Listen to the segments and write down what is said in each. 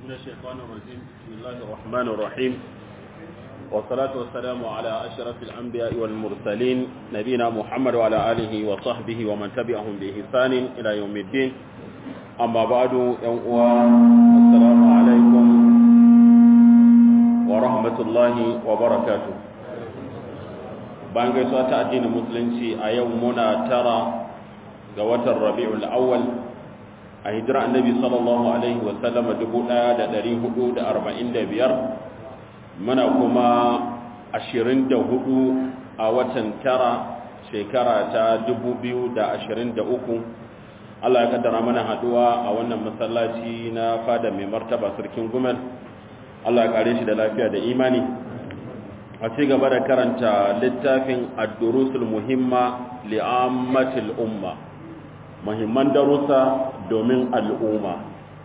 من الشيطان الرجيم بسم الله الرحمن الرحيم والصلاة والسلام على أشرف الأنبياء والمرسلين نبينا محمد وعلى آله وصحبه ومن تبعهم بإحسان إلى يوم الدين أما بعد يوم السلام عليكم ورحمة الله وبركاته bayan gaisuwa ta addinin musulunci a yau muna tara ga watan rabi'ul awwal a hijira annabi sallallahu alaihi wa sallama 1445 muna kuma 24 a watan tara shekara ta 2023 Allah ya kaddara mana haduwa a wannan masallaci na fada mai martaba sarkin gumel Allah ya kare shi da lafiya da imani a ci gaba da karanta littafin ad-durusul muhimma li'ammatil umma muhimman darussa domin al'umma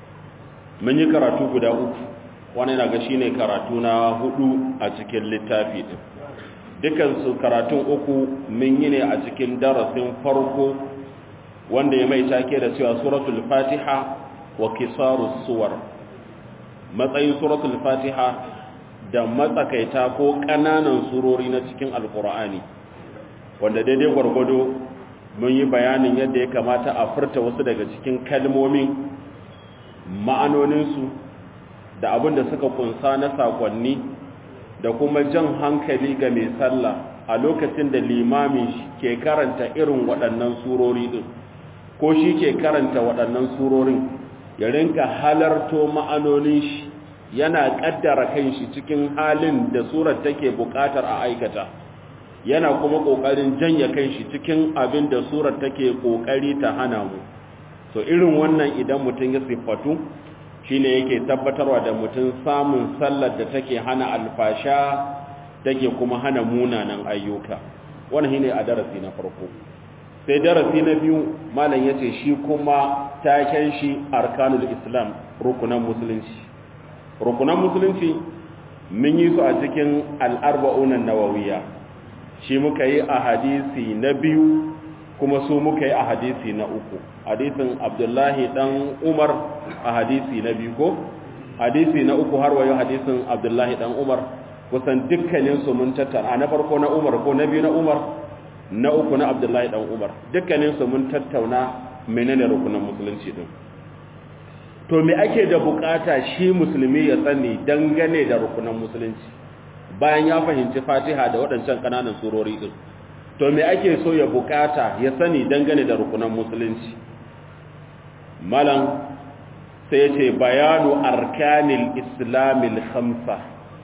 mun yi karatu guda uku wani na ga shine karatu na hudu a cikin littafi din dukansu karatun uku mun yi ne a cikin darasin farko wanda ya mai take da cewa suratul fatiha wa kisarus suwar matsayin suratul fatiha da matsakaita ko ƙananan surori na cikin alkur'ani wanda daidai gwargwado mun yi bayanin yadda ya kamata a furta wasu daga cikin kalmomin ma'anoninsu da abin da suka kunsa na sakonni da kuma jan hankali ga mai sallah a lokacin da limamin ke karanta irin waɗannan surori ɗin ko shi ke karanta waɗannan surorin ya rinka halarto ma'anonin shi yana ƙaddara kan shi cikin halin da surar take buƙatar a aikata yana kuma ƙoƙarin janya kan shi cikin abin da surar take ƙoƙari ta hana mu to irin wannan idan mutum ya siffatu shine yake tabbatarwa da mutum samun sallar da take hana alfasha take kuma hana munanan ayyuka wannan shine a darasi na farko sai darasi na biyu malam yace shi kuma taken shi arkanul islam rukunan musulunci rukunan musulunci mun yi su a cikin al-arba'unan nawawiyya shi muka yi a hadisi na biyu kuma su muka yi a hadisi na uku hadisin abdullahi dan umar a hadisi na biyu ko hadisi na uku har wayo hadisin abdullahi dan umar kusan dukkaninsu mun tattara na farko na umar ko na biyu na umar na uku na abdullahi dan umar dukkaninsu mun tattauna menene rukunan musulunci din to me ake da bukata shi musulmi ya sani dangane da rukunan musulunci bayan ya fahimci fatiha da waɗancan ƙananan surori ɗin to me ake so ya bukata ya sani dangane da rukunan musulunci malam sai ya ce bayanu arkanil islamil khamsa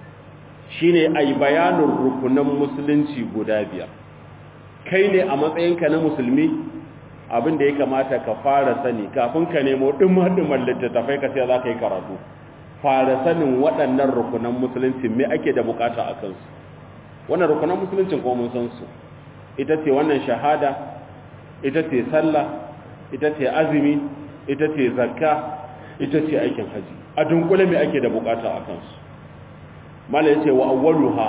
shine ai bayanin rukunan musulunci guda biyar kai ne a matsayinka na musulmi abin da ya kamata ka fara sani kafin ka nemo ɗumar-ɗumar littattafai ka sai za ka yi karatu fara sanin waɗannan rukunan musulunci me ake da bukata a kansu wannan rukunan musuluncin ko mun san su ita ce wannan shahada ita ce sallah ita ce azumi ita ce zakka ita ce aikin haji a dunkule me ake da bukata a kansu mala yace wa awwaluha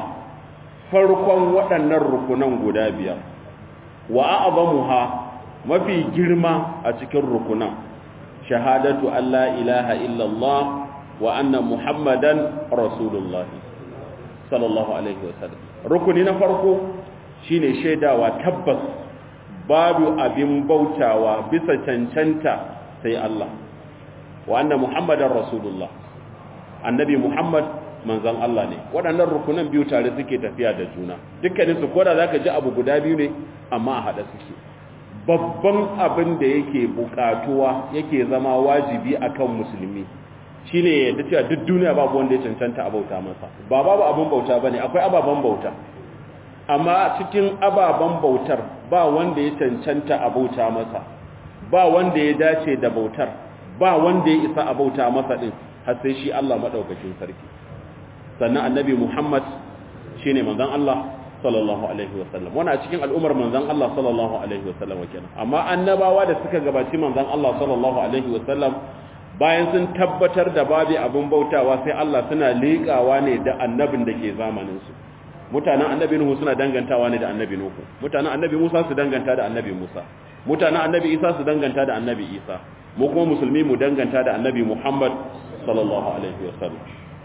farkon waɗannan rukunan guda biyar wa a'zamuha mafi girma a cikin rukunan shahadatu alla ilaha illallah wa anna muhammadan rasulullahi sallallahu alaihi wasallam rukuni na farko shine shaidawa tabbas babu abin bautawa bisa cancanta sai Allah wa anna muhammadan rasulullah annabi muhammad manzon Allah ne waɗannan rukunan biyu tare suke tafiya da juna dukkanin su koda zaka ji abu guda biyu ne amma a hada suke babban abin da yake bukatuwa yake zama wajibi akan musulmi shine yadda cewa duk duniya babu wanda ya cancanta a bauta masa ba babu abin bauta bane akwai ababen bauta amma cikin ababen bautar ba wanda ya cancanta a bauta masa ba wanda ya dace da bautar ba wanda ya isa a bauta masa din har sai shi Allah madaukakin sarki sannan annabi Muhammad shine manzon Allah sallallahu alaihi wasallam wannan a cikin al'ummar manzon Allah sallallahu alaihi wasallam kenan amma annabawa da suka gabaci manzon Allah sallallahu alaihi wasallam bayan sun tabbatar da babu abin bautawa sai Allah suna liƙawa ne da annabin da ke zamanin su mutanen annabi Nuhu suna dangantawa ne da annabi Nuhu mutanen annabi Musa su danganta da annabi Musa mutanen annabi Isa su danganta da annabi Isa mu kuma musulmi mu danganta da annabi Muhammad sallallahu alaihi wasallam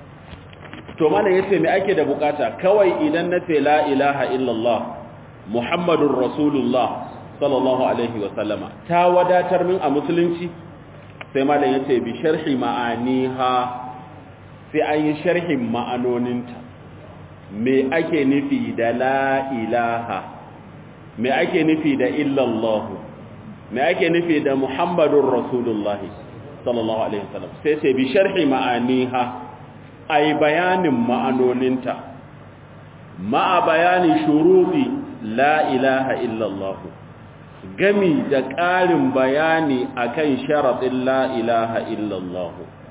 to mana yace me ake da bukata kawai idan na ce la ilaha illallah muhammadur rasulullah sallallahu alaihi wasallama ta wadatar min a musulunci sai malam yace bi sharhi ma'aniha sai an yi sharhin ma'anoninta me ake nufi da la ilaha me ake nufi da illallahu me ake nufi da muhammadun rasulullah sallallahu alaihi wasallam sai sai bi sharhi ma'aniha ay bayanin ma'anoninta ma'a bayani shuruti la ilaha illallah gami da ƙarin bayani akan sharaɗin la ilaha illallah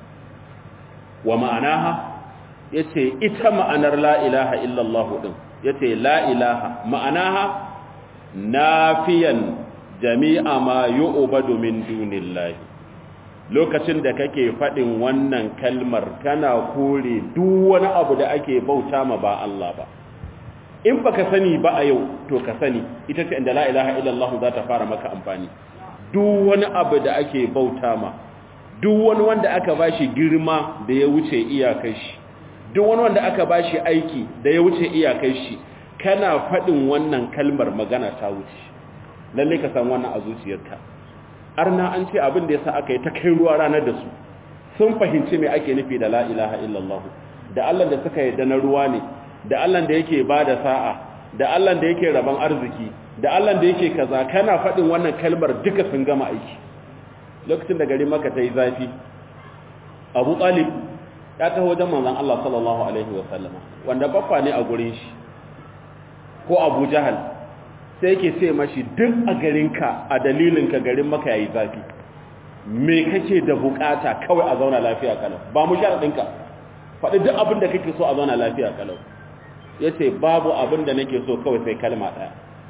wa ma'anaha yace ita ma'anar la ilaha illallah din yace la ilaha ma'anaha nafiyan jami'a ma yu'badu min dunillahi lokacin da kake fadin wannan kalmar kana kore duk wani abu da ake bauta ma ba Allah ba in baka sani ba a yau to ka sani ita ce inda la ilaha illallah za ta fara maka amfani duk wani abu da ake bauta ma duk wani wanda aka bashi girma da ya wuce iyakar shi duk wani wanda aka bashi aiki da ya wuce iyakar shi kana faɗin wannan kalmar magana ta wuce lalle ka san wannan a zuciyarka arna an ce abin da yasa aka yi ta kai ruwa ranar da su sun fahimci me ake nufi da la ilaha illallah da Allah da suka yarda na ruwa ne da Allah da yake bada sa'a da Allah da yake raban arziki da Allah da yake kaza kana faɗin wannan kalmar duka sun gama aiki lokacin da gari maka ta yi zafi abu talib ya taho wajen manzan Allah sallallahu Alaihi wasallama wanda baffa ne a gurin shi ko abu jahal sai yake sai mashi duk a garinka a dalilinka garin maka ya yi zafi me kake da bukata kawai a zauna lafiya kalau ba mu sharaɗinka faɗi duk abin da kake so a zauna lafiya kalau ya ce babu abin da nake so kawai sai kalma ɗaya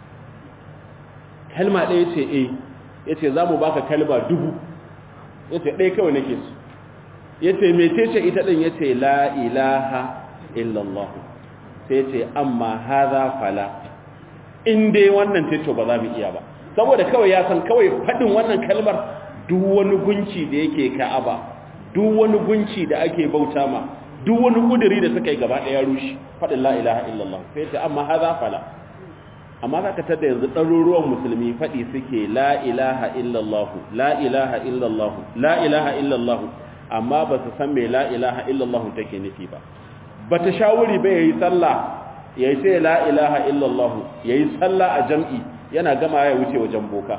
kalma ɗaya ce eh ya ce za mu baka kalma dubu ya ce ɗaya kawai nake su ya ce metece ita ɗin ya ce la ilaha illallah sai ce amma haza fala in dai wannan teto ba za mu iya ba saboda kawai ya san kawai faɗin wannan kalmar duk wani gunci da yake ka'aba duk wani gunci da ake bauta ma duk wani kuduri da suka yi gaba ɗaya rushe faɗin la ilaha illallah sai ce amma haza fala amma za ka tada yanzu ɗaruruwan musulmi faɗi suke la ilaha illallahu la ilaha illallahu la ilaha illallahu amma ba su san mai la ilaha illallahu take nufi ba ba ta shawuri ba ya yi sallah ya yi sai la ilaha illallahu ya yi sallah a jam'i yana gama ya wuce wajen boka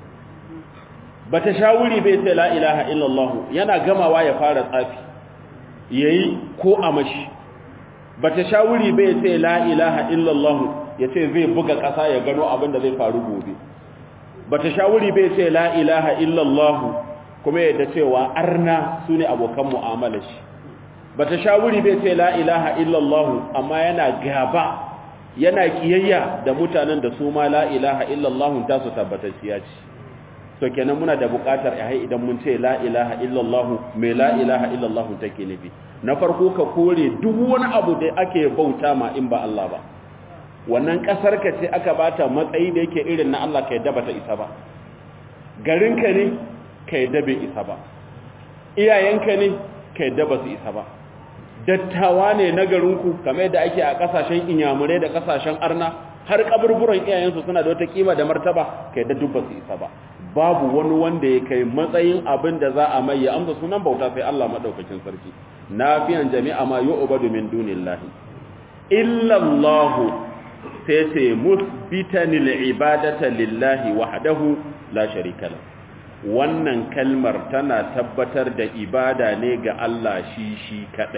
ba ta shawuri bai sai la ilaha illallahu yana gamawa ya fara tsafi ya yi ko a mashi ba ta shawuri bai sai la ilaha illallahu ya ce zai buga ƙasa ya gano abin da zai faru gobe ba ta shawuri bai ce la ilaha illallahu kuma yadda cewa arna su ne abokan mu'amala shi ba ta shawuri bai ce la ilaha illallahu amma yana gaba yana kiyayya da mutanen da su ma la ilaha illallahu ta su tabbatacciya ce to kenan muna da buƙatar ai idan mun ce la ilaha illallahu mai la ilaha illallahu take nufi na farko ka kore duk wani abu da ake bauta ma in ba Allah ba wannan kasar ka ce aka bata matsayi da yake irin na Allah ka yadda bata isa ba garinka ne ka yadda bai isa ba iyayenka ne ka yadda ba su isa ba dattawa ne na garinku kamar yadda ake a kasashen inyamurai da kasashen arna har kaburburan iyayensu suna da wata kima da martaba ka yadda duk ba su isa ba babu wani wanda ya kai matsayin abin da za a mai ya amsa sunan bauta sai Allah madaukakin sarki nafiyan jami'a ma yu'badu min dunillahi illa Allah sai ce musbitanil ibadata lillahi wahdahu la sharika lahu wannan kalmar tana tabbatar da ibada ne ga Allah shi shi kadai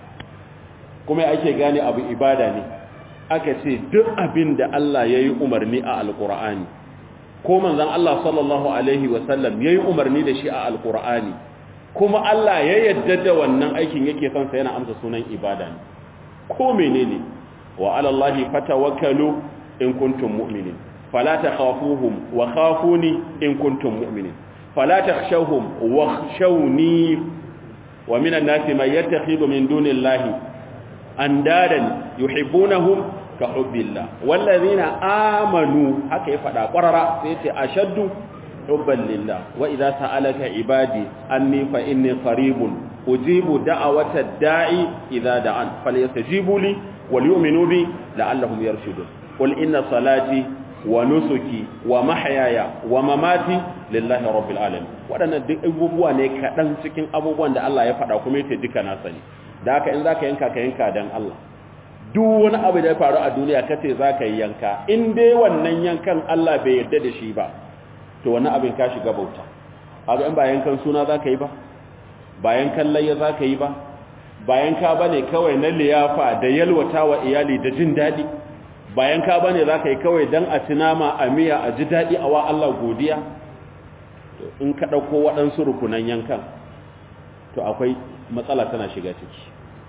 kuma ake gane abu ibada ne aka ce duk abin da Allah yayi umarni a alqur'ani ko manzon Allah sallallahu alaihi wasallam yayi umarni da shi a alqur'ani kuma Allah ya yadda da wannan aikin yake son sa yana amsa sunan ibada ne ko menene wa ala Allahi fatawakkalu in kuntum mu'minin fala takhafuhum wa khafuni in kuntum mu'minin fala takhshawhum wakhshawni wa minan nasi man yattakhidhu min dunillahi andadan yuhibbunahum ka hubbillah wallazina amanu haka ya fada qarara sai ce ashaddu hubban lillah wa idza sa'alaka ibadi anni fa inni qaribun ujibu da'awata da'i idza da'an falyastajibu li wal yu'minu bi la'allahum yarshudun qul inna salati wa nusuki wa mahyaya wa mamati lillahi rabbil alamin wadannan duk abubuwa ne kadan cikin abubuwan da Allah ya faɗa kuma yace duka na sani da haka in zaka yanka ka yanka dan Allah duk wani abu da ya faru a duniya kace zaka yi yanka in dai wannan yankan Allah bai yarda da shi ba to wani abin ka shiga bauta haka in ba yankan suna zaka yi ba ba yankan layya zaka yi ba ba yanka bane kawai na liyafa da yalwata wa iyali da jin dadi ba yanka bane zaka yi kawai dan a tunama a miya a ji dadi a wa Allah godiya in ka dauko waɗansu rukunan yankan to akwai matsala tana shiga ciki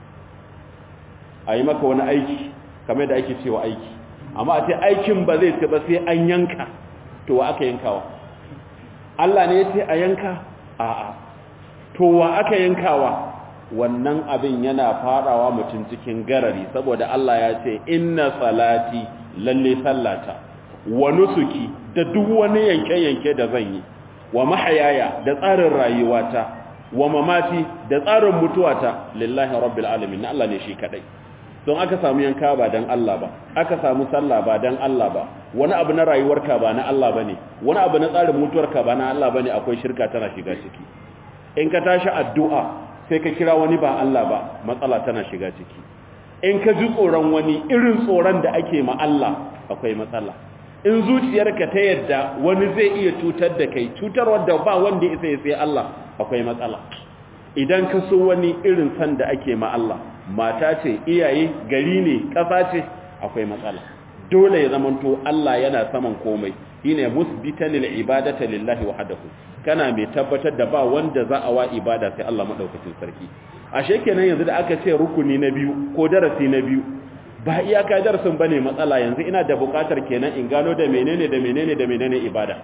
a yi maka wani aiki kamar da ake cewa aiki amma a ce aikin ba zai ce ba sai an yanka to wa aka yankawa Allah ne ya ce a yanka a'a to wa aka yankawa wannan abin yana farawa mutum cikin garari saboda Allah ya ce inna salati lalle sallata wa nusuki da duk wani yanke-yanke da zan yi wa mahayaya da tsarin rayuwata wa mamati da tsarin mutuwata lillahi rabbil alamin Allah ne shi kadai don aka samu yanka ba dan Allah ba aka samu sallah ba dan Allah ba wani abu na rayuwarka ba na Allah bane wani abu na tsarin mutuwarka ba na Allah bane akwai shirka tana shiga ciki in ka tashi addu'a sai ka kira wani ba Allah ba matsala tana shiga ciki in ka ji tsoron wani irin tsoron da ake ma Allah akwai matsala in zuciyarka ta yadda wani zai iya cutar da kai cutarwar da ba wanda ya sai sai Allah akwai matsala idan ka so wani irin san da ake ma Allah mata ce iyaye gari ne ƙasa ce akwai matsala dole ya zamanto Allah yana saman komai shine musbitan lil ibadati lillahi wahdahu kana mai tabbatar da ba wanda za a wa ibada sai Allah madaukakin sarki ashe kenan yanzu da aka ce rukuni na biyu ko darasi na biyu ba iyaka darasin bane matsala yanzu ina da bukatar kenan in gano da menene da menene da menene ibada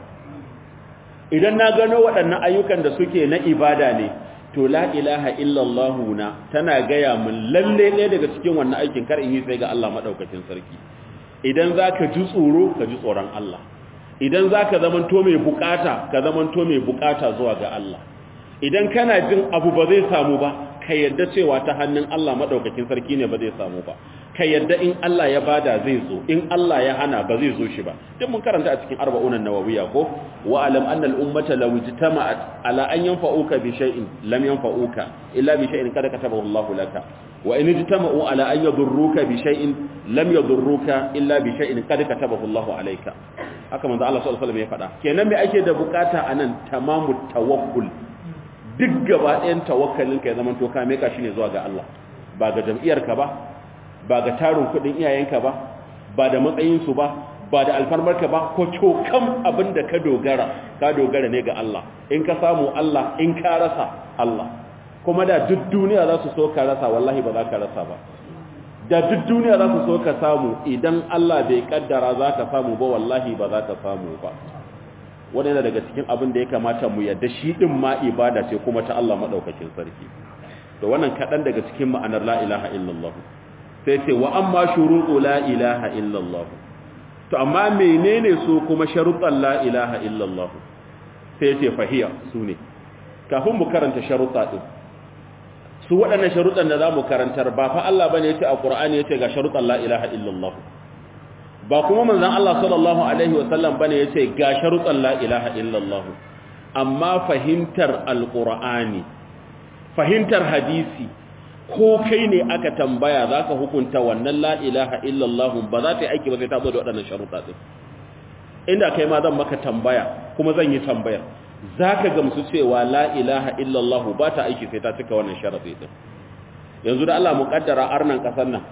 idan na gano waɗannan ayyukan da suke na ibada ne to la ilaha illallah na tana gaya mun lalle ne daga cikin wannan aikin kar in yi sai ga Allah madaukakin sarki idan zaka ji tsoro ka ji tsoron Allah idan zaka zamanto mai bukata ka zamanto mai bukata zuwa ga Allah idan kana jin abu ba zai samu ba ka yadda cewa ta hannun Allah madaukakin sarki ne ba zai samu ba ka yadda in Allah ya bada zai zo in Allah ya hana ba zai zo shi ba duk mun karanta a cikin arba'unan nawawiya ko wa alam anna al ummata law ijtama'at ala an yanfa'uka bi shay'in lam yanfa'uka illa bi shay'in kada katabahu Allah laka wa in ijtama'u ala an yadurruka bi shay'in lam yadurruka illa bi shay'in kada katabahu Allah alayka haka manzo Allah sallallahu alaihi wasallam ya faɗa kenan me ake da bukata anan tamamu tawakkul duk gaba ɗayan tawakkalinka ya zama to ka meka shi ne zuwa ga Allah ba ga jam'iyyarka ba ba ga tarin kudin iyayenka ba ba da matsayinsu ba ba da alfarmarka ba ko cokan abin da ka dogara ka dogara ne ga Allah in ka samu Allah in ka rasa Allah kuma da duk duniya za su so ka rasa wallahi ba za ka rasa ba da duk duniya za su so ka samu idan Allah bai kaddara za ka samu ba wallahi ba za ka samu ba wani yana daga cikin abin da ya kamata mu yadda shi din ma ibada ce kuma ta Allah madaukakin sarki to wannan kadan daga cikin ma'anar la ilaha illallah sai ce wa amma shuruɗu la ilaha illallah to amma menene su kuma sharuɗan la ilaha illallah sai ce fahiya su ne kafin mu karanta sharuɗa ɗin su waɗannan sharuɗan da za mu karantar ba fa Allah bane yace a Qur'ani yace ga sharuɗan la ilaha illallah ba kuma manzon Allah sallallahu alaihi wasallam bane yace ga sharuɗan la ilaha illallah amma fahimtar alqur'ani fahimtar hadisi ko kai ne aka tambaya za ka hukunta wannan la ilaha illallah ba za ta yi aiki ba sai ta zo da waɗannan sharuɗa ɗin inda kai ma zan maka tambaya kuma zan yi tambayar za ka gamsu cewa la ilaha illallah ba ta aiki sai ta cika wannan sharaɗi ɗin yanzu da Allah muƙaddara arnan ƙasar nan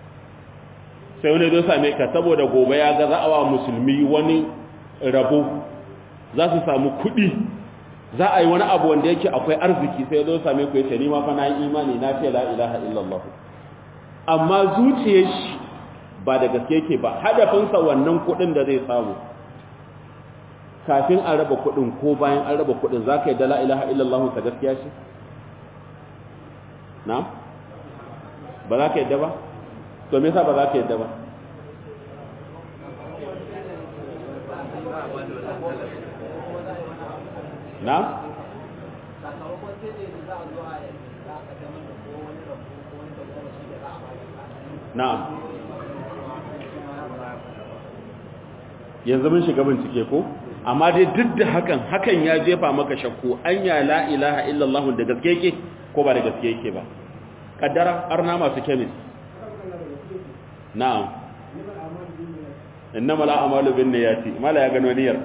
sai wani zo same ka saboda gobe ya ga za'awa musulmi wani rabo za su samu kuɗi za a yi wani abu wanda yake akwai arziki sai zo same ku yace ni ma fa na yi imani na ce la ilaha illallah amma zuciyar shi ba da gaske yake ba hadafinsa wannan kuɗin da zai samu kafin an raba kuɗin ko bayan an raba kuɗin za ka yi da la ilaha illallah ta gaskiya shi na ba za ka yadda ba to me yasa ba za ka yadda ba na? na'am yanzu mun shiga bincike ko amma dai duk da hakan hakan ya jefa maka shakku anya la ilaha illallah da gaske yake ko ba da gaske yake ba kaddara arna masu kemis na'am innama la amalu bin niyyati mala ya gano niyyar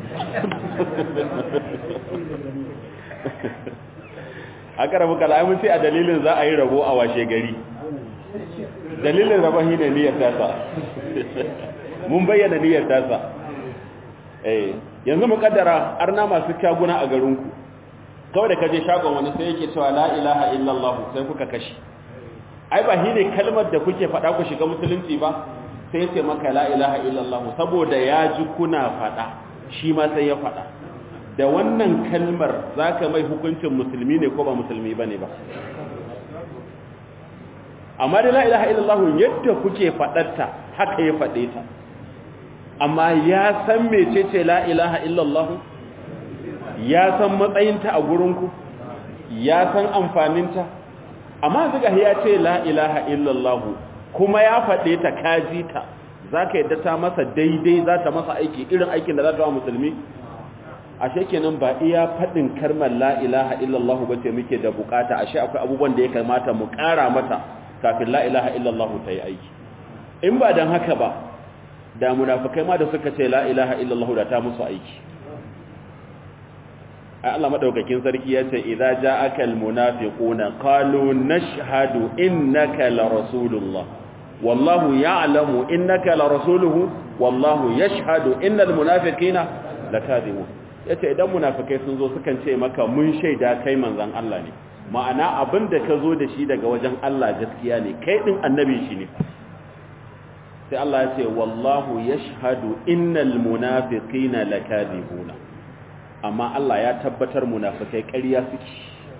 aka rabu kala mun sai a dalilin za a yi rabo a washe gari dalilin rabon shi ne niyyar tasa mun bayyana niyyar tasa eh yanzu mu kaddara arna masu kyaguna a garinku kawai da kaje shagon wani sai yake cewa la ilaha illallah sai kuka kashi ai ba shine kalmar da kuke faɗa ku shiga musulunci ba sai ce maka la ilaha illallah saboda ya ji kuna faɗa shi ma sai ya faɗa da wannan kalmar zaka mai hukuncin musulmi ne ko ba musulmi bane ba amma da la ilaha illallah yadda kuke faɗarta haka ya faɗe ta amma ya san mecece la ilaha illallah ya san matsayinta a gurinku ya san amfaninta amma zuga ya ce la ilaha illallah kuma ya faɗe ta kaji ta za ka yadda ta masa daidai za ta masa aiki irin aikin da za ta wa musulmi ashe kenan ba iya faɗin karmar la ilaha illallah ba ce muke da bukata ashe akwai abubuwan da ya kamata mu ƙara mata kafin la ilaha illallah ta yi aiki in ba don haka ba da munafikai ma da suka ce la ilaha illallah da ta musu aiki ai Allah madaukakin sarki ya ce idza ja'aka almunafiquna qalu nashhadu innaka la rasulullah wallahu ya'lamu innaka la rasuluhu wallahu yashhadu innal munafiqina lakadibun yace idan munafikai sun zo sukan ce maka mun shaida kai manzon Allah ne ma'ana abinda ka zo da shi daga wajen Allah gaskiya ne kai din annabi shi ne sai Allah ya ce wallahu yashhadu innal munafiqina lakadibuna amma Allah ya tabbatar munafikai ƙarya suke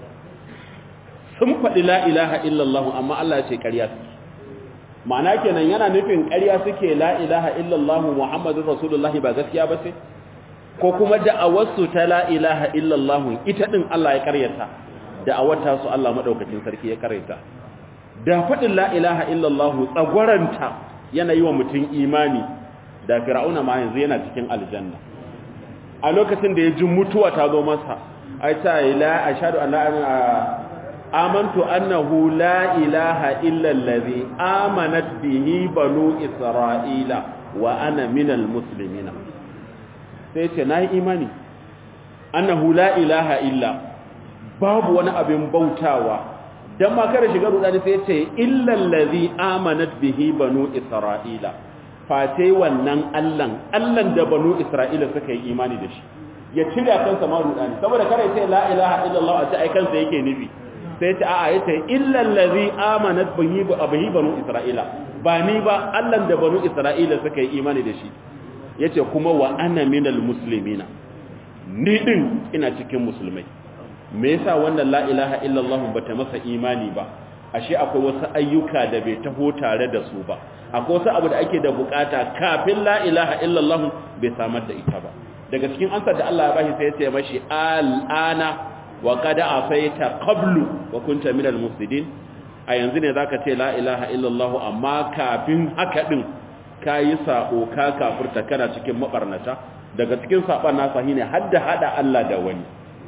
sun faɗi la ilaha illallah amma Allah ya ce ƙarya suke ma'ana kenan yana nufin ƙarya suke la ilaha illallah muhammadur rasulullah ba gaskiya ba ce ko kuma da'awarsu ta la ilaha illallah ita din Allah ya ƙaryata da'awarta su Allah madaukakin sarki ya ƙaryata da faɗin la ilaha illallah tsagwaranta yana yi wa mutum imani da fir'auna ma yanzu yana cikin aljanna a lokacin da ya ji mutuwa ta zo masa ai ta ila ashhadu an la amantu annahu la ilaha illa allazi amanat bihi banu isra'ila wa ana minal muslimin sai ce nayi imani annahu la ilaha illa babu wani abin bautawa dan ma kare shiga rudani sai ce illa allazi amanat bihi banu isra'ila face wannan allan allan da banu isra'ila suka yi imani da shi ya cire kansa ma rudani saboda kare ce la ilaha illallah a ce ai kansa yake nufi sai ta a'a yace illa allazi amanat bihi bihi banu isra'ila ba ni ba allan da banu isra'ila suka yi imani da shi yace kuma wa ana minal muslimina ni din ina cikin musulmai me yasa wannan la ilaha illallah bata masa imani ba ashe akwai wasu ayyuka da bai taho tare da su ba akwai wasu abu da ake da bukata kafin la ilaha illallah bai samar da ita ba daga cikin ansar da Allah ya bashi sai ya ce mashi al'ana wa qad afaita qablu wa kunta minal mufsidin a yanzu ne zaka ce la ilaha illallah amma kafin haka din kayi sako ka kafirta kana cikin mabarnata daga cikin saban nasa shine hadda hada Allah da wani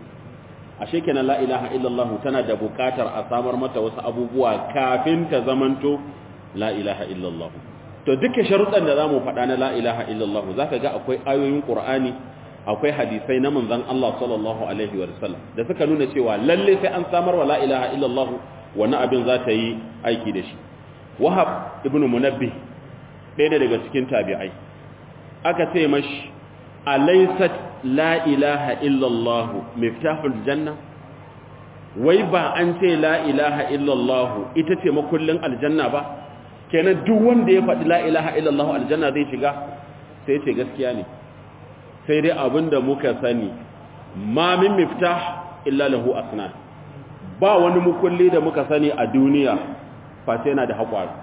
ashe kenan la ilaha illallah tana da bukatar a samar mata wasu abubuwa kafin ta zamanto la ilaha illallah to duka sharuɗan da zamu faɗa na la ilaha illallah zaka ga akwai ayoyin qur'ani akwai hadisai na manzon Allah sallallahu alaihi wa sallam da suka nuna cewa lalle sai an samar wa la ilaha illallah wani abin za ta yi aiki da shi wahab ibnu munabbih ɗaya daga cikin tabi'ai aka ce mashi alaysat la ilaha illallah miftahul janna wai ba an ce la ilaha illallah ita ce makullin aljanna ba kenan duk wanda ya faɗi la ilaha illallah aljanna zai shiga sai ce gaskiya ne sai dai abinda muka sani ma min miftah illa lahu asnan ba wani mukulli da muka sani a duniya face yana da haƙwari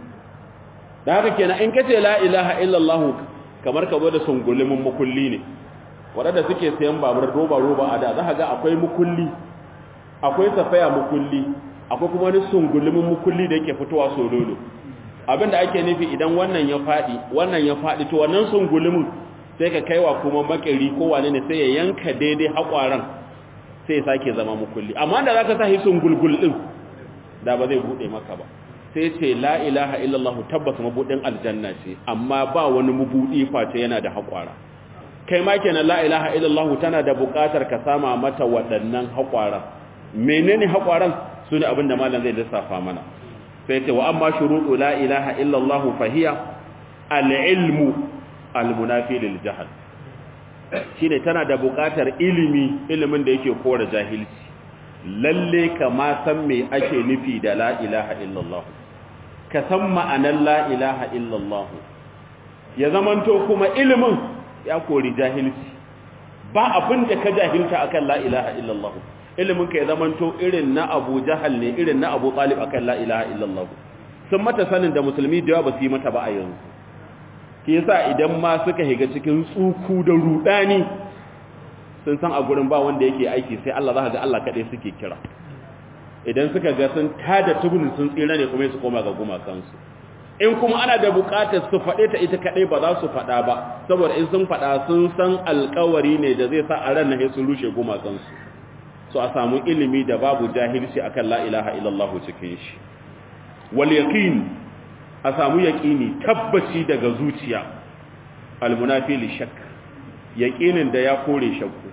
da haka kenan in kace la ilaha illallah kamar ka zo da sungulimin mukulli ne waɗanda suke sayan babur roba roba a da za ka ga akwai mukulli akwai safaya mukulli akwai kuma wani sungulimin mukulli da yake fitowa sololo abinda ake nufi idan wannan ya faɗi wannan ya faɗi to wannan sun gulumin sai ka kaiwa kuma makari ko wane ne sai ya yanka daidai haƙwaran sai ya sake zama mukulli amma da za ka sa sun gulgul ɗin da ba zai buɗe maka ba sai ce la ilaha illallah tabbas mabuɗin aljanna ce amma ba wani mabuɗi face yana da haƙwara kai ma kenan la ilaha illallah tana da buƙatar ka sama mata waɗannan haƙwaran menene haƙwaran su ne abin da malam zai lissafa mana sai ce wa amma shuruɗu la ilaha illallah fahiya al-ilmu al-munafi lil jahl shine tana da buƙatar ilimi ilimin da yake kore jahilci lalle ka ma san me ake nufi da la ilaha illallah ka san ma'anar la ilaha illallah ya zamanto kuma ilimin ya kori jahilci ba abin da ka jahilta akan la ilaha illallah ilimin ka ya zamanto irin na Abu Jahal ne irin na Abu Talib akan la ilaha illallah sun mata sanin da musulmi da yawa ba su yi mata ba a yanzu ke yasa idan ma suka higa cikin tsuku da rudani sun san a gurin ba wanda yake aiki sai Allah za ka ga Allah kaɗai suke kira idan suka ga sun tada tubun sun tsira ne kuma su koma ga gumakansu in kuma ana da buƙatar su faɗe ta ita kaɗai ba za su faɗa ba saboda in sun faɗa sun san alƙawari ne da zai sa a ran nahe sun rushe gumakansu so a samu ilimi da babu jahilci akan la ilaha illallah cikin shi wal yaqin a samu yaqini tabbaci daga zuciya al munafi li shakk yaqinin da ya kore shakku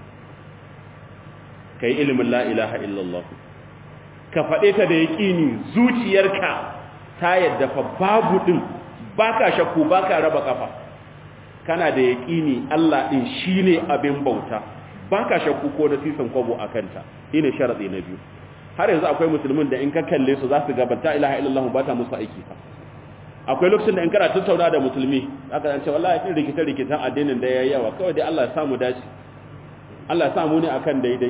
kai ilimin la ilaha illallah ka faɗe ta da yaqini zuciyarka ta yadda fa babu din baka shakku baka raba kafa kana da yaqini Allah din shine abin bauta baka shakku ko da sisan kwabo akanta ine sharadi na biyu har yanzu akwai musulmin da in ka kalle su za su ga ta ilaha illallah ba ta musu aiki fa akwai lokacin da in kana tattauna da musulmi aka ce wallahi kin rikita rikitan addinin da yayi yawa kawai dai Allah ya samu dace Allah ya samu ne akan daidai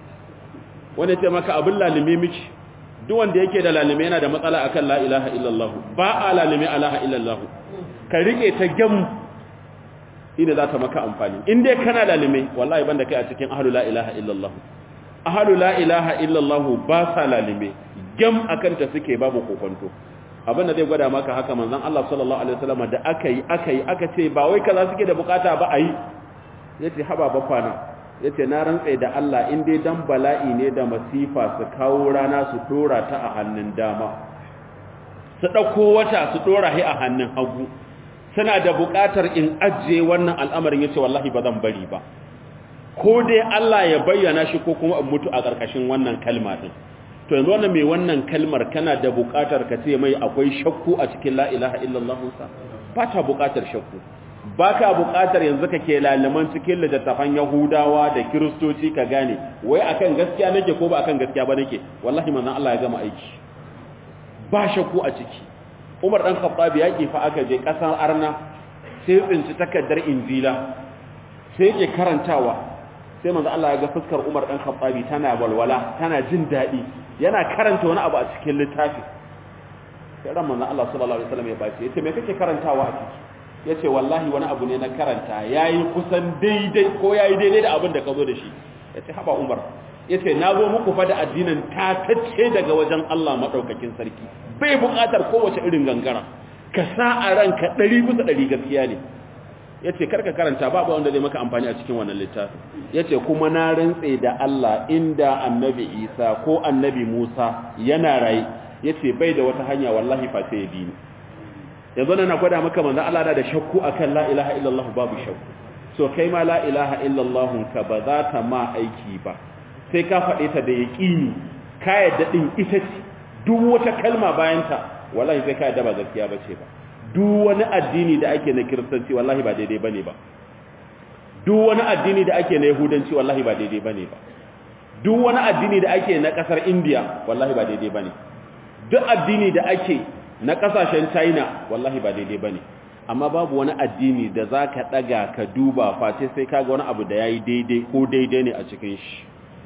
wanda ce maka abin lalime miki duk wanda yake da lalime yana da matsala akan la ilaha illallah ba a lalime ilaha illallah ka rike ta gam ina za ta maka amfani in dai kana lalime wallahi banda kai a cikin ahlu la ilaha illallah ahlu la ilaha illallah ba sa lalime gam akan ta suke babu kokonto abinda zai gwada maka haka manzon Allah sallallahu alaihi wasallam da aka yi aka yi aka ce ba wai kaza suke da bukata ba ayi yace haba bafana yace na rantsa da Allah in dai dan bala'i ne da masifa su kawo rana su dora ta a hannun dama su dauko wata su dora hi a hannun hagu suna da bukatar in ajiye wannan al'amarin yace wallahi ba zan bari ba ko dai Allah ya bayyana shi ko kuma in mutu a ƙarƙashin wannan kalma din to yanzu wannan mai wannan kalmar kana da buƙatar ka ce mai akwai shakku a cikin la ilaha illallah sa ba ta buƙatar shakku ba ka buƙatar yanzu ka ke lalaman cikin littattafan yahudawa da kiristoci ka gane wai akan gaskiya nake ko ba akan gaskiya ba nake wallahi manzon Allah ya gama aiki ba shakku a ciki Umar dan Khattab ya fa aka je ƙasar Arna sai tsinci takaddar Injila sai yake karantawa sai manzo Allah ya ga fuskar Umar dan Khattabi tana walwala tana jin dadi yana karanta wani abu a cikin littafi sai ran manzo Allah sallallahu alaihi wasallam ya bace yace me kake karantawa a ciki yace wallahi wani abu ne na karanta yayi kusan daidai ko yayi daidai da abin da ka zo da shi yace haba Umar yace na zo muku fa da addinin tatacce daga wajen Allah madaukakin sarki bai buƙatar kowace irin gangara ka sa a ranka 100 bisa 100 gaskiya ne ya ce karka karanta babu wanda zai maka amfani a cikin wannan littafin ya ce kuma na rantse da Allah inda annabi isa ko annabi musa yana rai ya ce bai da wata hanya wallahi fa sai ya bi ni yanzu na gwada maka manzan Allah da shakku akan la ilaha illallah babu shakku so kai ma la ilaha illallah ka ba za ta ma aiki ba sai ka faɗe ta da yaƙini ka yadda ɗin ita ce duk wata kalma bayanta wallahi sai ka yadda ba gaskiya ba ce ba duk wani addini da ake na kiristanci wallahi ba daidai bane ba duk wani addini da ake na yahudanci wallahi ba daidai bane ba duk wani addini da ake na kasar india wallahi ba daidai bane duk addini da ake na kasashen china wallahi ba daidai bane amma babu wani addini da zaka daga ka duba face sai kaga wani abu da yayi daidai ko daidai ne a cikin shi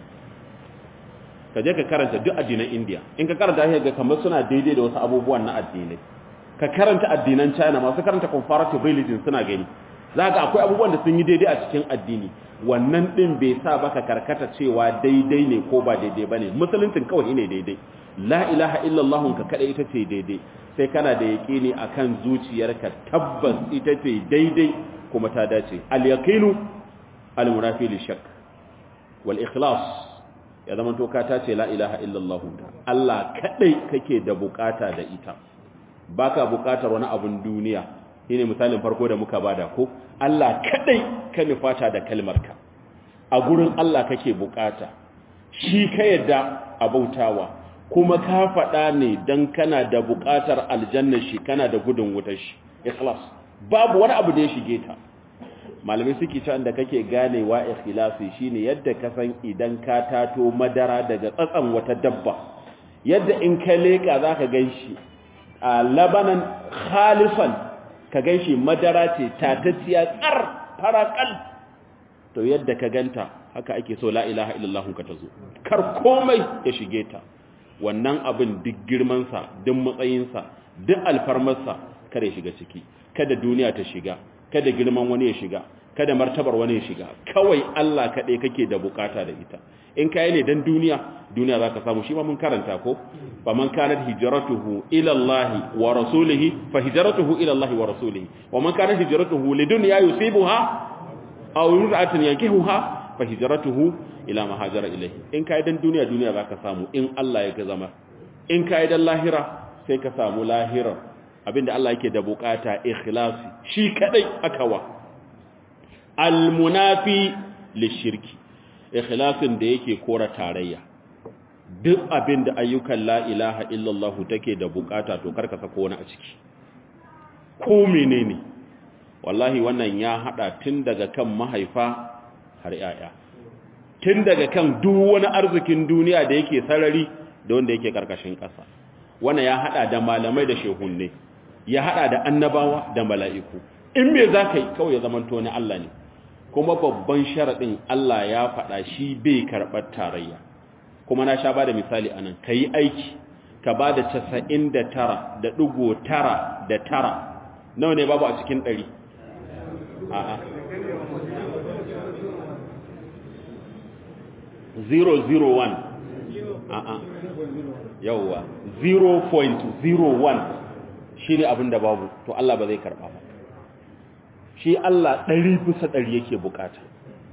ka je ka karanta duk addinan india in ka karanta sai ga kamar suna daidai da wasu abubuwan na addinai ka karanta addinan China masu karanta comparative religion suna gani za ga akwai abubuwan da sun yi daidai a cikin addini wannan din bai sa baka karkata cewa daidai ne ko ba daidai bane musuluncin kawai ne daidai la ilaha illallah ka kada ita ce daidai sai kana da yaƙini akan zuciyarka tabbas ita ce daidai kuma ta dace al-yaqinu al-munafi lishak wal ikhlas ya zama to ka tace la ilaha illallah Allah kadai kake da bukata da ita baka bukatar wani abun duniya shine misalin farko da muka bada ko Allah kadai ka nufata da kalmarka a gurin Allah kake bukata shi ka yadda abautawa kuma ka faɗa ne dan kana da bukatar aljanna shi kana da gudun wutar shi ikhlas babu wani abu da ya shige ta malamai suke cewa da kake ganewa ikhlasi shine yadda ka san idan ka tato madara daga tsatsan wata dabba yadda in ka leka zaka ganshi a labanan khalisan ka ganshi madara ce tatacciya tsar farakal to yadda ka ganta haka ake so la ilaha illallah ka tazo kar komai ya shige ta wannan abin duk girman sa duk matsayin sa duk alfarmar sa kare shiga ciki kada duniya ta shiga kada girman wani ya shiga kada martabar wani ya shiga kawai Allah kaɗai kake da bukata da ita in kai ne dan duniya duniya zaka samu shi ma mun karanta ko fa man kanat hijratuhu ila Allah wa rasulihi fa hijratuhu ila Allah wa rasulihi wa man kanat hijratuhu lidunya yusibuha aw yur'atin yankihuha fa hijratuhu ila ma hajara ilayhi in kai dan duniya duniya zaka samu in Allah ya ga zama in kai dan lahira sai ka samu lahira abinda Allah yake da bukata ikhlasi shi kadai akawa almunafi lishirki ikhlasin da yake kora tarayya duk abinda ayyukan la ilaha illallah take da bukata to karka sako wani a ciki ko menene wallahi wannan ya hada tun daga kan mahaifa har yaya tun daga kan duk wani arzikin duniya da yake sarari da wanda yake karkashin kasa wannan ya hada da malamai da shehunne ya hada da annabawa da mala'iku in me za ka yi kawai ya zamanto na Allah ne kuma babban sharaɗin Allah ya faɗa shi bai karɓar tarayya kuma na sha ba da misali anan ka yi aiki ka ba da casa'in da tara da ɗigo tara da tara nawa ne babu a cikin ɗari a'a 001 a'a yauwa 0.01 shi ne abin da babu to Allah ba zai karɓa ba shi Allah ɗari bisa ɗari yake bukata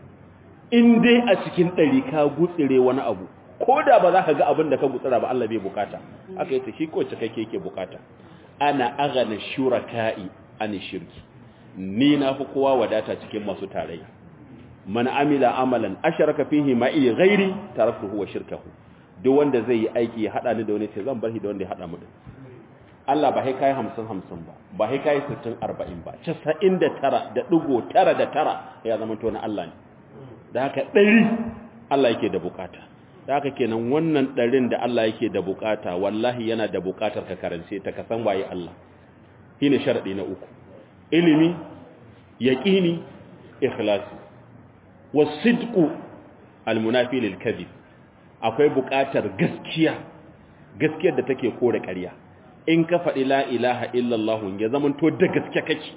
in dai a cikin ɗari ka gutsire wani abu ko da ba za ka ga abin da ka gutsira ba Allah bai bukata aka yi ta shi ko cikakke yake bukata ana agana shuraka'i an shirki ni na fi kowa wadata cikin masu tarayya man amila amalan asharaka fihi ma'i ghairi taraktuhu wa shirkahu duk wanda zai yi aiki ya hada ni da wani ce zan bar shi da wanda ya hada mu din Allah ba kai hamsin hamsin ba ba kai sittin arba'in ba casa'in da tara da ɗigo tara da tara ya zama to na Allah ne da haka ɗari Allah yake da bukata da haka kenan wannan ɗarin da Allah yake da bukata wallahi yana da bukatar ka karance ta ka san waye Allah shine sharadi na uku ilimi yaqini ikhlasi wasidqu almunafi lil kadhib akwai bukatar gaskiya gaskiyar da take kore ƙarya in ka faɗi la ilaha illallah ya zaman to da gaske kake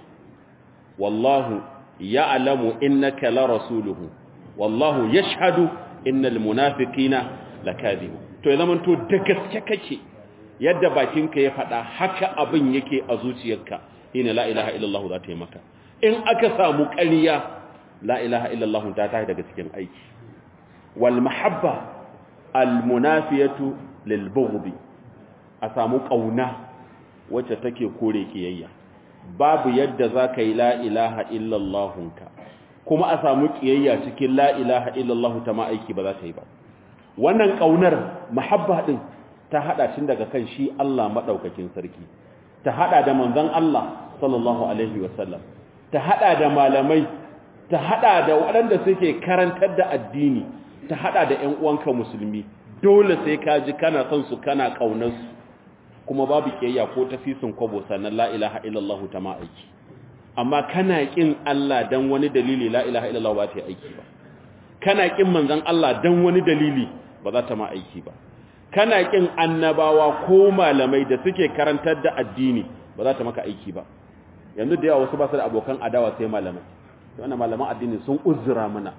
wallahu ya'lamu innaka la rasuluhu wallahu yashhadu innal munafiqina lakadibun to ya zaman to da gaske kake yadda bakinka ya faɗa haka abin yake a zuciyarka ina la ilaha illallah za ta yi maka in aka samu ƙarya la ilaha illallah ta tashi daga cikin aiki wal mahabba al munafiyatu lil bughdi a samu ƙauna wacce take kore kiyayya babu yadda za ka yi la ilaha illallahunka kuma a samu kiyayya cikin la ilaha illallahu ta ma'aiki ba za ta yi ba wannan ƙaunar mahabba ɗin ta haɗa tun daga kan shi Allah maɗaukakin sarki ta haɗa da manzon Allah sallallahu alaihi wasallam ta haɗa da malamai ta haɗa da waɗanda suke karantar da addini ta haɗa da ƴan uwanka musulmi dole sai ka ji kana son su kana ƙaunar su kuma babu kiyayya ko tafisin kwabo sannan la ilaha illallah ta ma aiki amma kana kin Allah dan wani dalili la ilaha illallah ba ta yi aiki ba kana kin manzon Allah dan wani dalili ba za ta ma aiki ba kana kin annabawa ko malamai da suke karantar da addini ba za ta maka aiki ba yanzu da yawa wasu ba su da abokan adawa sai malamai to wannan malaman addini sun uzura mana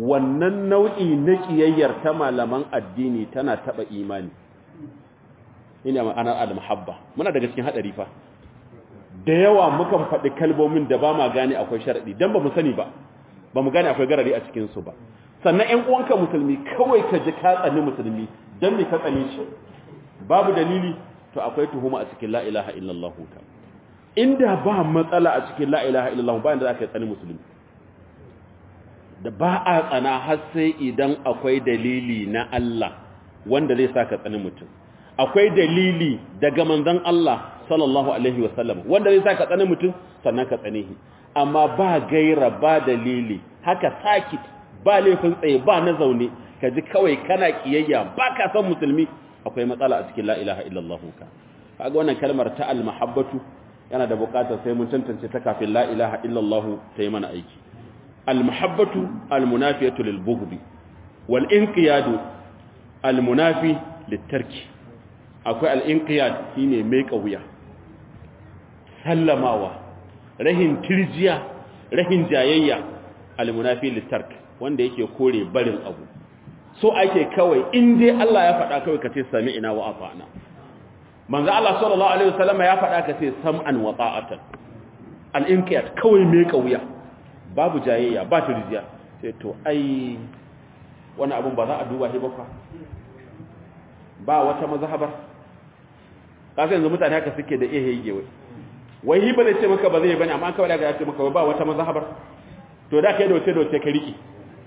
wannan nau'i na kiyayyar ta malaman addini tana taba imani ina ma'anar al-muhabba muna daga cikin hadari fa da yawa mukan faɗi kalmomin da ba ma gane akwai sharadi dan ba mu sani ba ba mu gane akwai garari a cikin su ba sannan ƴan uwanka musulmi kawai ka ji ka tsani musulmi dan me ka tsane shi babu dalili to akwai tuhuma a cikin la ilaha illallah ta inda ba matsala a cikin la ilaha illallah ba inda zaka tsani musulmi da ba a tsana har sai idan akwai dalili na Allah wanda zai saka tsani mutum akwai dalili daga manzon Allah sallallahu alaihi wasallam wanda zai saka tsani mutum sannan ka tsane shi amma ba gaira ba dalili haka sakit ba laifin tsaye ba na zaune ka ji kawai kana kiyayya ba ka san musulmi akwai matsala a cikin la ilaha illallah ka kaga wannan kalmar ta al-mahabbatu yana da buƙatar sai mun tantance ta kafin la ilaha illallah ta yi mana aiki al-mahabbatu al-munafiyatu lil-bughd wal-inqiyadu al-munafi lit-tarki akwai al-inqiyad shine mai kauya sallamawa rahin tirjiya rahin jayayya al-munafi lit-tark wanda yake kore barin abu so ake kawai in dai Allah ya faɗa kawai ka ce sami'ina wa ata'na manzo Allah sallallahu alaihi wasallam ya faɗa ka ce sam'an wa ta'atan al-inqiyad kawai mai kauya babu jayayya ba tirjiya sai to ai wani abun ba za a duba shi ba fa ba wata mazhabar kaga yanzu mutane haka suke da ihe yige wai wai hi ba zai ce maka ba zai bane amma kawai daga ya ce maka ba wata mazhabar to da kai da wace da wace ka riki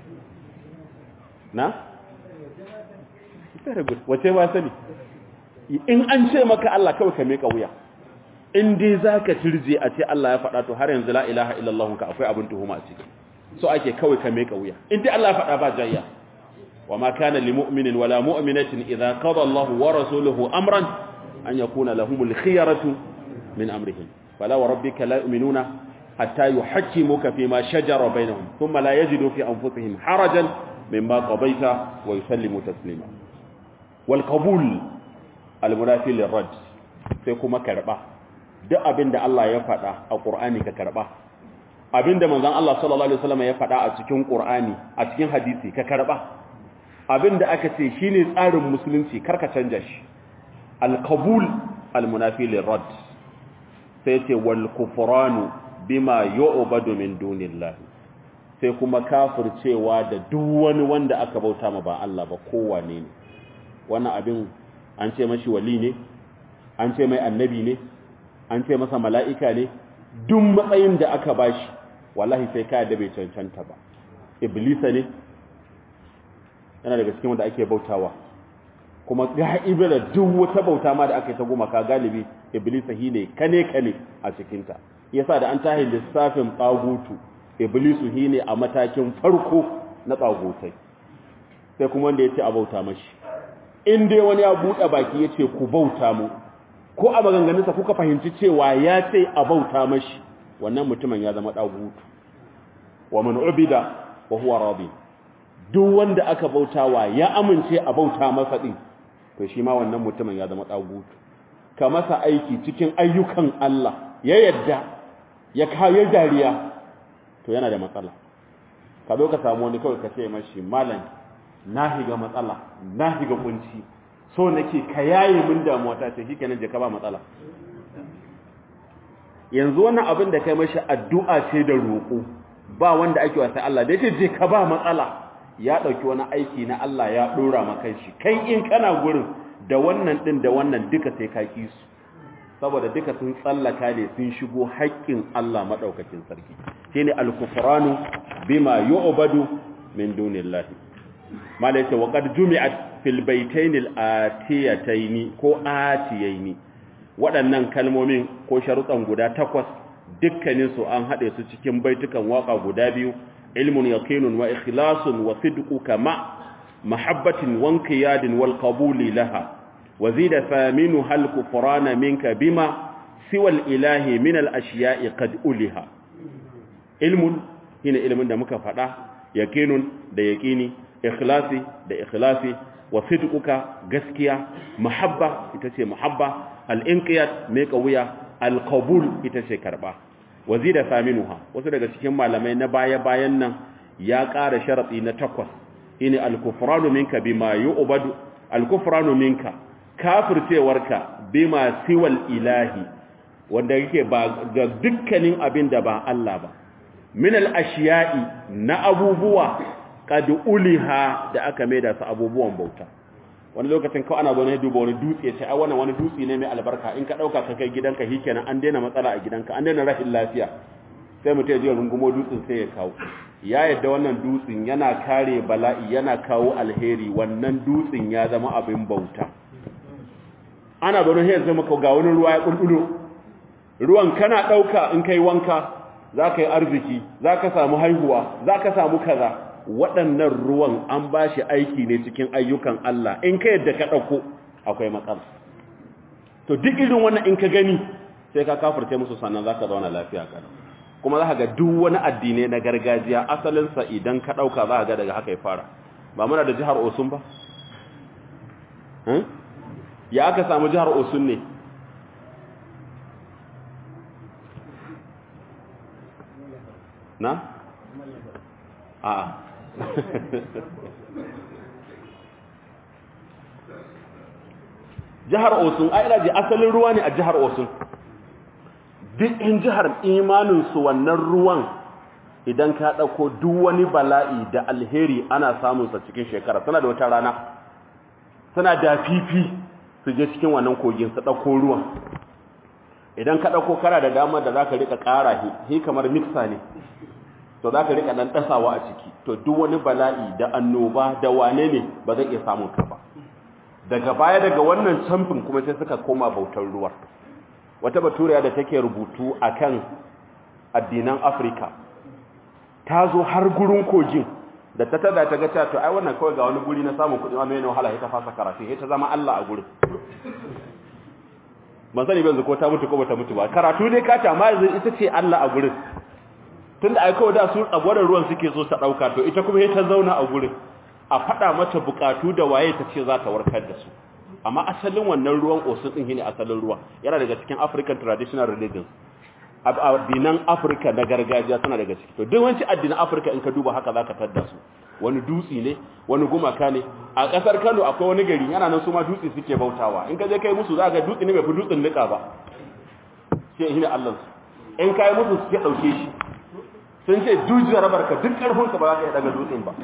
na very good wace ba sani in an ce maka Allah kawai ka meka wuya in dai zaka turje a ce Allah ya faɗa to har yanzu la ilaha illallah ka akwai abin tuhuma a ciki so ake kawai ka meka wuya in dai Allah ya faɗa ba jayya wa ma kana lil mu'minin wala mu'minatin idza qada Allah wa rasuluhu amran an yakuna lahumul khiyaratu min amrihim fala wa rabbika la yu'minuna hatta yuhaqqimuka fima shajara bainahum thumma la yajidu fi anfusihim harajan mimma qadaita wa yusallimu taslima wal qabul al munafi lir rad sai kuma karba duk abinda Allah ya faɗa a Qur'ani ka karba abinda manzon Allah sallallahu alaihi wasallam ya faɗa a cikin Qur'ani a cikin hadisi ka karba abinda aka ce shine tsarin musulunci karka canja shi al qabul al munafi lir rad sai ce wal kufranu bima yu'badu min dunillahi sai kuma kafircewa da duk wani wanda aka bauta ma ba Allah ba kowane ne wannan abin an ce mashi wali ne an ce mai annabi ne an ce masa mala'ika ne duk matsayin da aka bashi wallahi sai kaya da bai cancanta ba iblisa ne yana daga cikin wanda ake bautawa kuma ga'ibe da duk wata bauta ma da aka yi ta goma ka galibi iblisa hi ne kane kane a cikinta yasa da an tahi lissafin tsagutu iblisu hi ne a matakin farko na tsagotai sai kuma wanda ya ce a bauta mashi in dai wani ya buɗe baki ya ce ku bauta mu ko a maganganunsa kuka fahimci cewa ya ce a bauta mashi wannan mutumin ya zama ɗagutu wa man ubida wa huwa radi duk wanda aka bautawa ya amince a bauta masa din to shi ma wannan mutumin ya zama ɗagutu ka masa aiki cikin ayyukan Allah ya yadda ya kawo dariya to yana da matsala ka zo ka samu wani kawai ka ce mashi malam na higa matsala na higa kunci so nake ka yaye min damuwa ta ce shikenan je ka ba matsala yanzu wannan abin da kai mashi addu'a ce da roƙo ba wanda ake wasa Allah da yace je ka ba matsala ya dauki wani aiki na Allah ya dora maka shi kai in kana gurin da wannan din da wannan duka sai ka ki su saboda duka sun tsallaka ne sun shigo haƙƙin Allah madaukakin sarki shine al-kufranu bima yu'badu min dunillahi malaita wa qad jumi'at fil baytayn al-atiyatayn ko atiyayn waɗannan kalmomin ko sharuɗan guda takwas dukkanin su an hade su cikin baitukan waka guda biyu ilmun yaqinun wa ikhlasun wa sidqu kama mahabbatin wa inqiyadin wal qabuli laha wa zida thaminu hal kufrana minka bima siwa al-ilahi min al-ashiya'i qad uliha ilmun hina ilmin da muka faɗa yaqinun da yaqini ikhlasi da ikhlasi wa sidquka gaskiya mahabba ita ce mahabba al-inqiyad mai kauya al-qabul ita ce karba wazida saminuha wasu daga cikin malamai na baya bayan nan ya ƙara sharadi na takwas ini al-kufranu minka bima yu'badu al-kufranu minka kafircewarka bima siwal ilahi wanda yake ba ga dukkanin abin da ba Allah ba min al-ashiya'i na abubuwa qad uliha da aka maida su abubuwan bauta wani lokacin kawai ana zo ne duba wani dutse sai ai wannan wani dutse ne mai albarka in ka dauka ka kai gidanka shikenan an daina matsala a gidanka an daina rashin lafiya sai mutum ya je rungumo dutsen sai ya kawo ya yadda wannan dutsen yana kare bala'i yana kawo alheri wannan dutsen ya zama abin bauta ana zo ne sai maka ga wani ruwa ya kulkulo ruwan kana dauka in kai wanka za ka yi arziki za ka samu haihuwa za ka samu kaza waɗannan ruwan an ba shi aiki ne cikin ayyukan Allah in ka yadda ka ɗauko akwai matsala to duk irin wannan in ka gani sai ka kafirce musu sannan za ka zauna lafiya kada kuma za ka ga duk wani addinai na gargajiya asalinsa idan ka ɗauka za ka ga daga haka ya fara ba muna da jihar osun ba ya aka samu jihar osun ne na? a'a jihar osun a ina ji asalin ruwa ne a jihar osun duk in jihar imaninsu wannan ruwan idan ka ɗauko duk wani bala'i da alheri ana samunsa cikin shekara suna da wata rana suna da fifi su je cikin wannan kogin su ɗauko ruwan idan ka ɗauko kara da dama da za ka riƙa ƙara hi kamar miksa ne to za ka riƙa ɗan ɗasawa a ciki to duk wani bala'i da annoba da wane ne ba zai iya samun ka ba daga baya daga wannan camfin kuma sai suka koma bautar ruwa wata baturiya da take rubutu akan addinan afirka ta zo har gurin kogin da ta tada ta ga cewa to ai wannan kawai ga wani guri na samun kuɗi wani yana wahala ita fasa karatu ita zama Allah a gurin ban sani ban ko ta mutu ko bata mutu ba karatu ne ka ta ma ita ce Allah a gurin tunda ai kawai da su tsagwaron ruwan suke so ta dauka to ita kuma ta zauna a gurin a fada mata bukatu da waye ta ce za ta warkar da su amma asalin wannan ruwan osun din shine asalin ruwa yana daga cikin African traditional religions addinan Africa na gargajiya suna daga ciki to duk wanci addinan Africa in ka duba haka zaka tadda su wani dutsi ne wani gumaka ne a kasar Kano akwai wani gari yana nan su ma dutsi suke bautawa in ka je kai musu zaka dutsi ne bai fi dutsin nika ba sai shine Allah in kai musu suke dauke shi sun ce dujiyar rabarka duk ƙarfinka ba za ka yi daga dutsen ba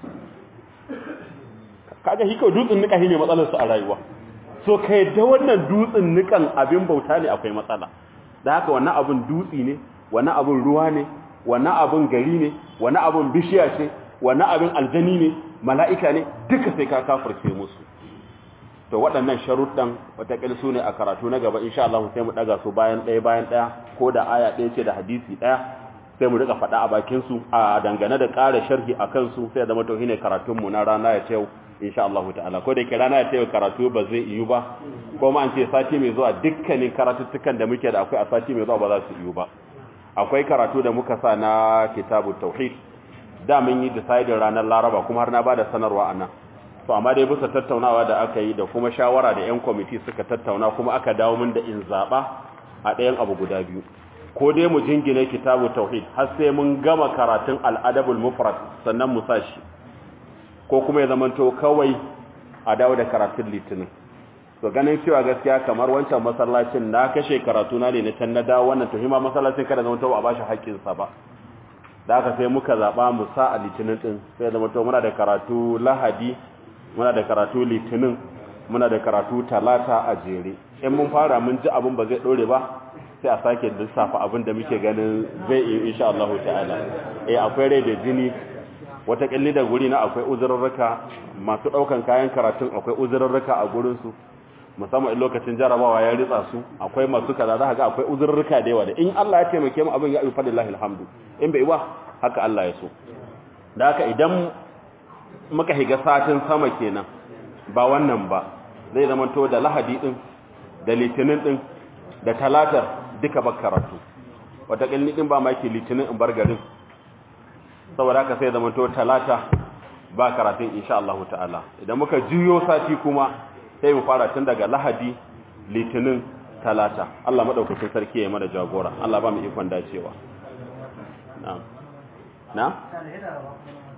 kaga shi kawai dutsen nika shi ne matsalarsu a rayuwa so ka yadda wannan dutsen nikan abin bauta ne akwai matsala da haka wannan abin dutsi ne wannan abin ruwa ne wannan abin gari ne wannan abin bishiya ce wannan abin aljani ne mala'ika ne duka sai ka kafirce musu to waɗannan sharuɗan watakil su ne a karatu na gaba insha Allah sai mu ɗaga su bayan ɗaya bayan ɗaya ko da aya ɗaya ce da hadisi ɗaya sai mu rika faɗa a bakinsu a dangane da ƙara sharhi a kansu sai zama to shine karatunmu na rana ya ce insha Allah ta'ala ko da ke rana ya ce karatu ba zai iyu ba ko ma an ce sati mai zuwa dukkanin karatuttukan da muke da akwai a sati mai zuwa ba za su iyu ba akwai karatu da muka sa na kitabut tauhid da mun yi decide ranar laraba kuma har na bada sanarwa a nan to amma dai bisa tattaunawa da aka yi da kuma shawara da yan kwamiti suka tattauna kuma aka dawo min da in zaba a ɗayan abu guda biyu ko dai mu jingine kitabu tauhid har sai mun gama karatun al'adabul mufrad sannan mu sashi ko kuma ya zamanto kawai a dawo da karatun litinin to ganin cewa gaskiya kamar wancan masallacin na kashe karatu na ne na can na dawo wannan to hima masallacin kada zamanto ba a bashi haƙƙin sa ba da haka sai muka zaba mu sa a litinin din sai zamanto muna da karatu lahadi muna da karatu litinin muna da karatu talata a jere in mun fara mun ji abin ba zai dore ba sai a sake lissafa abin da muke ganin zai yi insha Allah ta'ala eh akwai rai da jini wata kalli da guri na akwai uzurrurruka masu daukan kayan karatun akwai uzurrurruka a gurin su musamman in lokacin jarabawa ya ritsa su akwai masu kaza za ga akwai uzurrurruka da yawa da in Allah ya taimake mu abin ya yi fadillahi alhamdu in bai ba haka Allah ya so da haka idan muka higa satin sama kenan ba wannan ba zai zama to da lahadi din da litinin din da talatar duka ba karatu wataƙil ɗin ba maki litinin in bar garin saboda haka sai zama to talata ba karatun insha Allah ta'ala idan muka juyo sati kuma sai mu fara tun daga lahadi litinin talata Allah madaukakin sarki ya mana jagora Allah ba mu ikon dacewa na na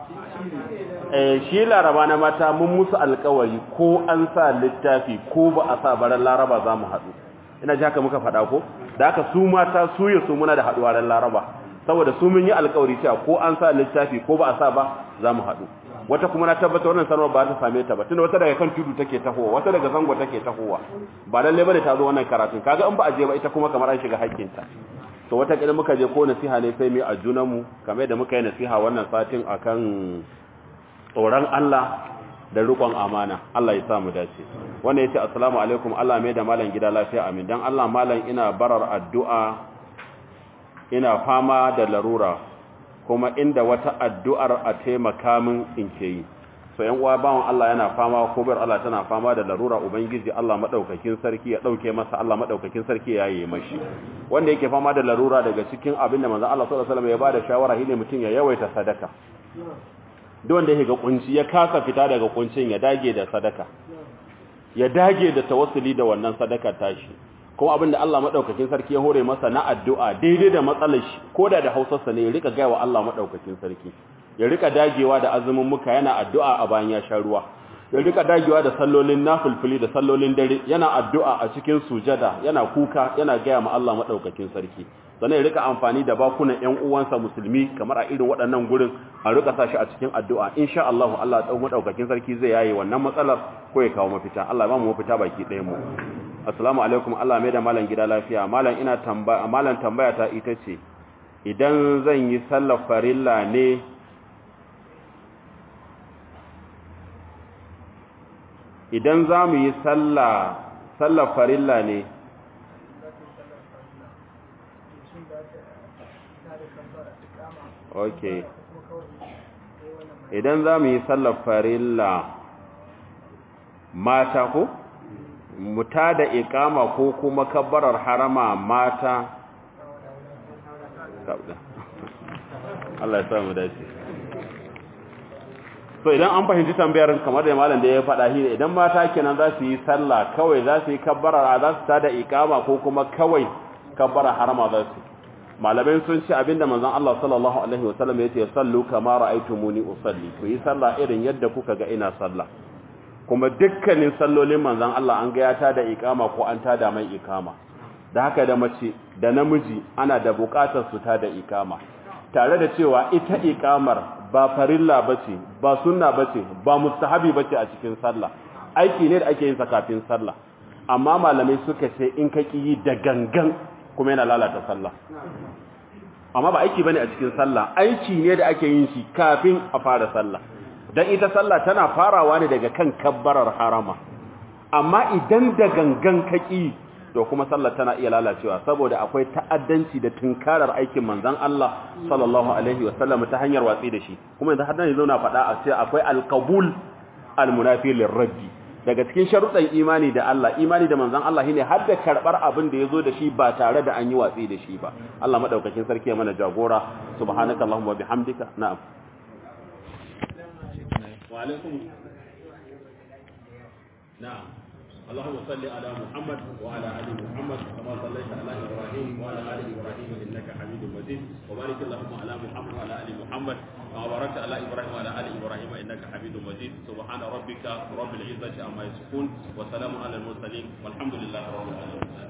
eh shi laraba na mata mun musu alkawari ko an sa littafi ko ba a sa baran laraba za mu haɗu ina ji haka muka faɗa ko da haka su mata su ya su muna da haɗuwa ran laraba saboda su mun yi alkawari cewa ko an sa littafi ko ba a sa ba za mu haɗu wata kuma na tabbata wannan sanarwa ba ta same ta ba tunda wata daga kan tudu take tahowa wata daga zango take tahowa ba lalle bane ta zo wannan karatun kaga in ba a je ba ita kuma kamar an shiga haƙƙinta to wata kila muka je ko nasiha ne sai mu a junanmu kamar da muka yi nasiha wannan satin akan tsoron Allah da rikon amana Allah ya sa mu dace wanda yace assalamu alaikum Allah mai da malam gida lafiya amin dan Allah malam ina barar addu'a ina fama da larura kuma inda wata addu'ar a taimaka min in ke yi so yan uwa bawon Allah yana fama ko bar Allah tana fama da larura ubangiji Allah madaukakin sarki ya dauke masa Allah madaukakin sarki ya yi mashi wanda yake fama da larura daga cikin abin da manzon Allah sallallahu alaihi wasallam ya bada shawara shine mutum ya yawaita sadaka duk wanda yake ga kunci ya kasa fita daga kuncin ya dage da sadaka ya dage da tawassuli da wannan sadaka tashi kuma abin da Allah madaukakin sarki ya hore masa na addu'a daidai da matsalar shi koda da Hausarsa ne ya rika gaya wa Allah madaukakin sarki ya rika dagewa da azumin muka yana addu'a a bayan ya sha ruwa ya rika dagewa da sallolin nafilfili da sallolin dare yana addu'a a cikin sujada yana kuka yana gaya ma Allah madaukakin sarki sannan ya rika amfani da bakunan ƴan uwansa musulmi kamar a irin waɗannan gurin a rika sashi a cikin addu'a insha Allah Allah tsawon madaukakin sarki zai yaye wannan matsalar ko ya kawo mafita Allah ya ba mu mafita baki ɗayan mu assalamu alaikum Allah mai da malam gida lafiya malam ina tambaya malam tambaya ta ita ce idan zan yi sallar farilla ne idan za mu yi sallar farilla ne ok idan za mu yi sallar farilla mata ko muta da ikama ko kuma kabbarar harama mata Allah ya samu dace so idan an fahimci tambayar kamar da malam da ya faɗa shi idan mata kenan za su yi sallah kawai za su yi kabbarar za su tada ikama ko kuma kawai kabbarar harama za su malamai sun ce abinda manzon Allah sallallahu alaihi wasallam yace sallu kama ra'aytumuni usalli ku yi sallah irin yadda kuka ga ina sallah kuma dukkanin sallolin manzon Allah an ga ya tada ikama ko an tada mai ikama da haka da mace da namiji ana da bukatar su tada ikama tare da cewa ita ikamar ba farilla bace ba sunna bace ba mustahabi bace a cikin sallah aiki ne da ake yin sa kafin sallah amma malamai suka ce in ka yi da gangan kuma yana lalata sallah amma ba aiki bane a cikin sallah aiki ne da ake yin shi kafin a fara sallah dan ita sallah tana farawa ne daga kan kabbarar harama amma idan da gangan kaki to kuma sallar tana iya lalacewa saboda akwai ta'addanci da tunkarar aikin manzon Allah sallallahu alaihi wasallam ta hanyar watsi da shi kuma yanzu har nan yanzu na faɗa a ce akwai alqabul almunafi lirraddi daga cikin sharuɗan imani da Allah imani da manzon Allah shine har da karbar abin da yazo da shi ba tare da an yi watsi da shi ba Allah madaukakin sarki ya mana jagora subhanakallahumma wa bihamdika na'am wa alaikum na'am اللهم صل على محمد وعلى ال محمد كما صليت على ابراهيم وعلى ال ابراهيم انك حميد مجيد وبارك اللهم على محمد وعلى ال محمد كما باركت على ابراهيم وعلى ال ابراهيم انك حميد مجيد سبحان ربك رب العزه عما يصفون وسلام على المرسلين والحمد لله رب العالمين